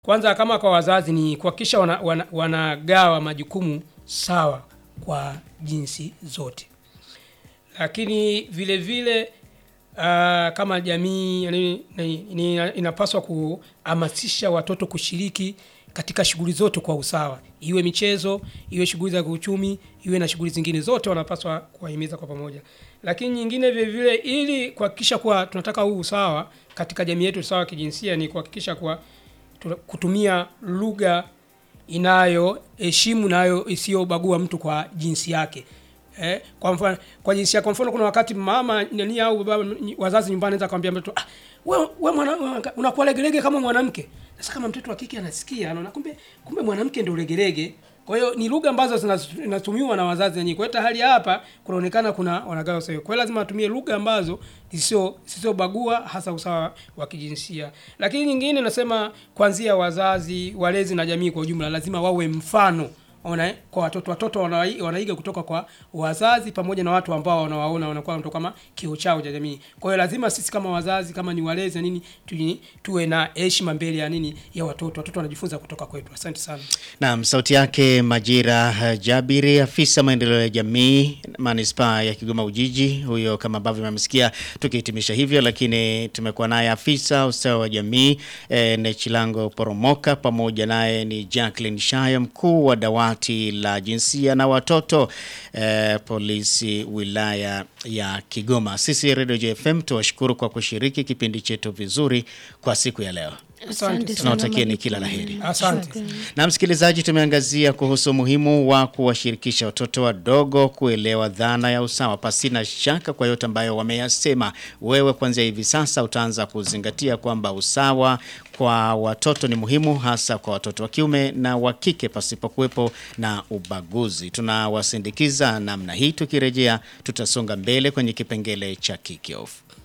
Kwanza kama kwa wazazi ni kuhakikisha wana, wana, wanagawa majukumu sawa kwa jinsi zote, lakini vile vile uh, kama jamii yani, ni, ni, inapaswa kuhamasisha watoto kushiriki katika shughuli zote kwa usawa, iwe michezo, iwe shughuli za kiuchumi, iwe na shughuli zingine zote, wanapaswa kuwahimiza kwa pamoja. Lakini nyingine vile vile, ili kuhakikisha kuwa tunataka huu usawa katika jamii yetu, usawa wa kijinsia, ni kuhakikisha kuwa kutumia lugha inayoheshimu nayo isiyobagua mtu kwa jinsi yake. Eh, kwa mfano kwa jinsi kwa mfano kuna wakati mama nani au baba wazazi nyumbani anaweza kumwambia mtoto ah, wewe we mwana unakuwa legelege kama mwanamke. Sasa kama mtoto wa kike anasikia anaona kumbe kumbe mwanamke ndio legelege. Kwa hiyo ni lugha ambazo zinatumiwa na wazazi wenyewe. Kwa hiyo hali hapa kunaonekana kuna wanagawa sawa. Kwa hiyo lazima atumie lugha ambazo sio sio bagua hasa usawa wa kijinsia. Lakini nyingine nasema kuanzia wazazi, walezi na jamii kwa ujumla lazima wawe mfano ona kwa watoto watoto wanaiga kutoka kwa wazazi pamoja na watu ambao wanawaona wanakuwa mtu kama kio chao cha jamii. Kwa hiyo lazima sisi kama wazazi kama ni walezi na nini tu, tuwe na heshima mbele ya nini ya watoto. Watoto wanajifunza kutoka kwetu. Asante sana. Naam, sauti yake Majira Jabiri, afisa maendeleo ya jamii manispaa ya Kigoma Ujiji. Huyo kama ambavyo mmesikia tukihitimisha hivyo, lakini tumekuwa naye afisa ustawi wa jamii e, Nechilango Poromoka, pamoja naye ni Jacqueline Shaya, mkuu wa dawati la jinsia na watoto eh, polisi wilaya ya Kigoma. Sisi Radio JFM tuwashukuru kwa kushiriki kipindi chetu vizuri kwa siku ya leo. Tunawatakieni kila laheri. Asante. Na msikilizaji, tumeangazia kuhusu umuhimu wa kuwashirikisha watoto wadogo kuelewa dhana ya usawa. Pasina shaka kwa yote ambayo wameyasema, wewe kuanzia hivi sasa utaanza kuzingatia kwamba usawa kwa watoto ni muhimu, hasa kwa watoto wa kiume na wa kike, pasipokuwepo na ubaguzi. Tunawasindikiza namna hii. Tukirejea tutasonga mbele kwenye kipengele cha kick off.